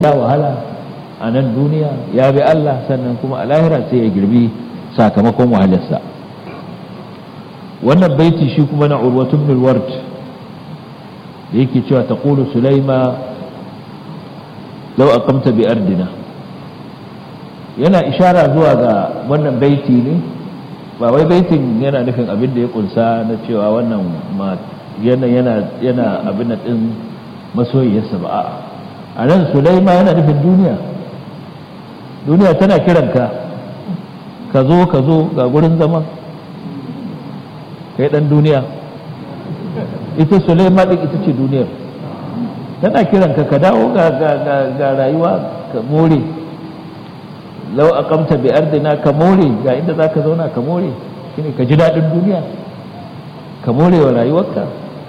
sha wahala a nan duniya ya bi Allah sannan kuma a lahira sai ya girbi sakamakon wahalarsa wannan baiti shi kuma na urwatu ibn al-ward da yake cewa taqulu sulaima law aqamta bi ardina yana ishara zuwa ga wannan baiti ne ba wai baitin yana nufin abin da ya kunsa na cewa wannan yana yana yana abin din masoyiyarsa ba a'a a nan sulaima yana nufin duniya duniya tana kiranka ka zo ka zo ga gurin zama kai dan duniya ita sulaima din ita ce duniyar tana kiranka ka dawo ga ga rayuwa ka more lau aqamta bi ardina ka more ga inda zaka zauna ka more shine ka ji dadin duniya ka more wa rayuwarka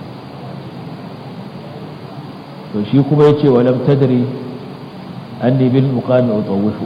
to shi kuma yace walam tadri anni bil muqami utawwifu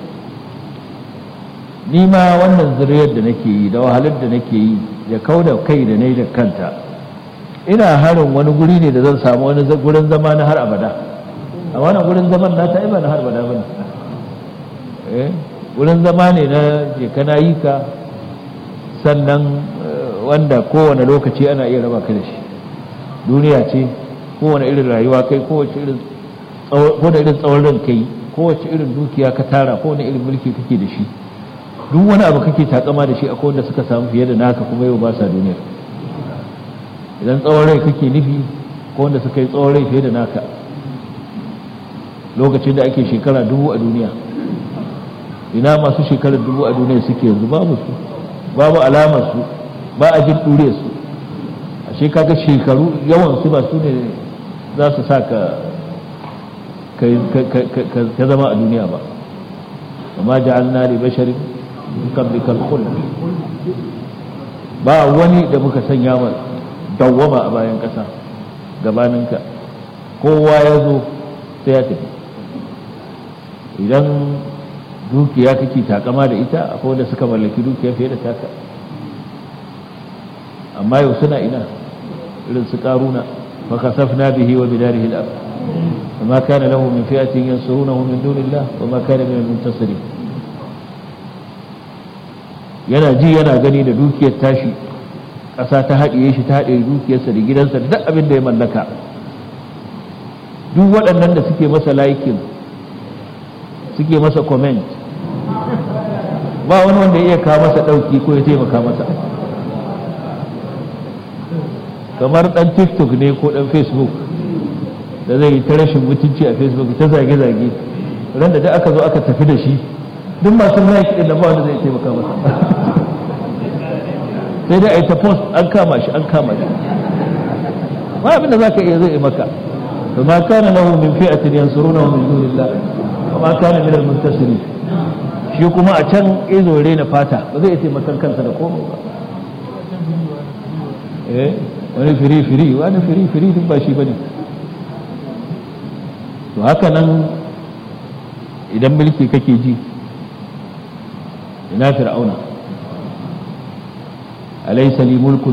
ni ma wannan zuriyar da nake yi da wahalar da nake yi da kauda kai da nayi da kanta ina harin wani guri ne da zan samu wani gurin zama na har abada a wannan gurin zaman na ta ba na har abada bane eh wurin zama ne na je kana yi ka sannan wanda kowane lokaci ana iya raba ka da shi duniya ce kowane irin rayuwa kai kowace irin kowane irin tsawon ran kai kowace irin dukiya ka tara kowane irin mulki kake da shi duk wani abu kake takama da shi akwai wanda suka samu fiye da naka kuma yau ba sa duniyar idan tsawon rai kake nufi ko wanda suka yi tsawon rai fiye da naka lokacin da ake shekara dubu a duniya ina masu shekarar dubu a duniya suke yanzu babu su babu alamar su ba a jin ɗure su a shekaga shekaru yawan su ba su ne za su sa ka ka zama a duniya ba amma ja'alna li basharin qablikal khuld ba wani da muka sanya ma dawwama a bayan ƙasa gabaninka kowa ya zo sai ya tafi idan dukiya kake takama da ita akwai wanda suka mallaki dukiya fiye da taka amma yau suna ina irin su karuna fa kasafna bihi wa bidarihi al-ard وما كان له من فئة ينصرونه من دون الله وما كان من المنتصرين yana ji yana gani da dukiyar tashi ƙasa ta haɗiye shi ta haɗe dukiyarsa da gidansa da duk abin da ya mallaka duk waɗannan da suke masa laikin suke masa comment ba wani wanda ya iya kawo masa ɗauki ko ya taimaka masa kamar ɗan tiktok ne ko ɗan facebook da zai yi ta rashin mutunci a facebook ta zage-zage ran da aka zo aka tafi da shi duk masu like ɗin da ba wanda zai taimaka masa sai dai a yi ta post an kama shi an kama shi ba abinda za ka iya zai maka فما كان له من فئة ينصرونه من دون الله وما كان من المنتصرين shi kuma a can izo rena fata ba zai taimakon kansa da komai ba eh wani firi firi wani firi firi duk ba shi bane to haka nan idan mulki kake ji ina fir'auna alaysa li mulku